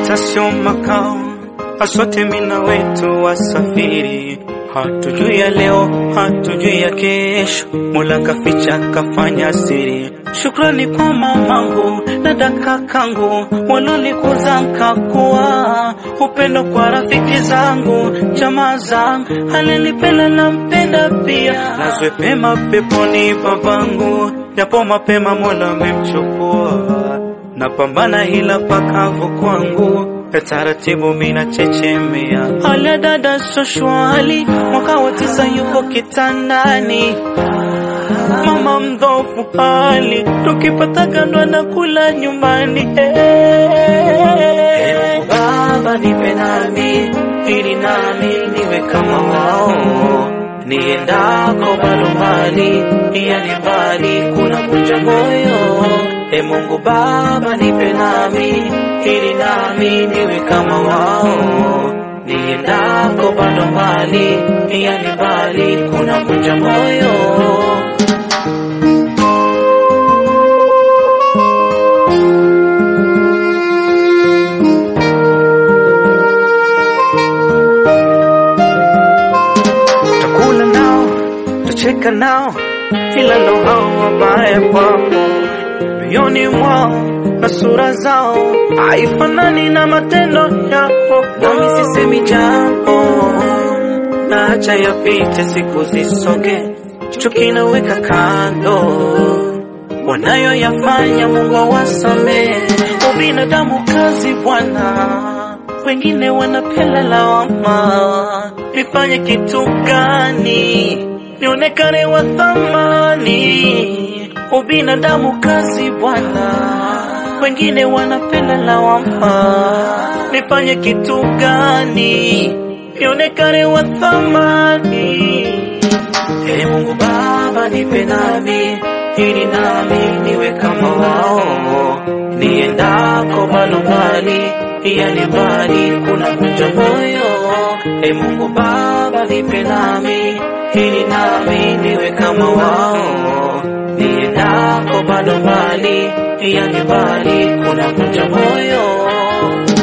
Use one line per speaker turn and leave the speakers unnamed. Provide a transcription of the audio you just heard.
Pesa sio makao, asote mina wetu wasafiri. Hatujui ya leo, hatujui ya kesho, Mola kaficha kafanya siri. Shukrani kwa mamangu na dakakangu walonikuza nkakuwa, upendo kwa rafiki zangu, jamaa zangu, alinipenda na mpenda pia. Nazwe pema peponi babangu, japo mapema Mola amemchukua napambana hila pakavu kwangu ya taratibu mina chechemea hali dada soshwali mwaka wa tisa yuko kitandani mama mdhofu hali tukipata kando na kula nyumbani hey, baba nipe nami ili nami niwe kama wao niendako bado mbali yani mbali kuna kunja moyo E Mungu Baba nipe nami ili nami niwe kama wao, niendako bado mbali, yani mbali kuna kunja moyo. Takula nao, tacheka nao, ila ndo hao wabaya kwako mioyoni mwao na sura zao haifanani na matendo yao. Nami sisemi jambo, naacha yapite, siku zisonge, chuki naweka kando, wanayoyafanya Mungu awasamehe. Ubinadamu kazi Bwana, wengine wanapela lawama. Nifanye kitu gani nionekane wa thamani? Ubinadamu kazi Bwana, wengine wanapenda lawama. Nifanye kitu gani nionekane wa thamani? Ee Mungu Baba, nipe nami ili nami niwe kama wao, niendako bado mbali, yani mbali kuna kunja moyo. Ee Mungu Baba, nipe nami ili nami niwe kama wao niendako bado mbali, yani mbali kuna kunja moyo.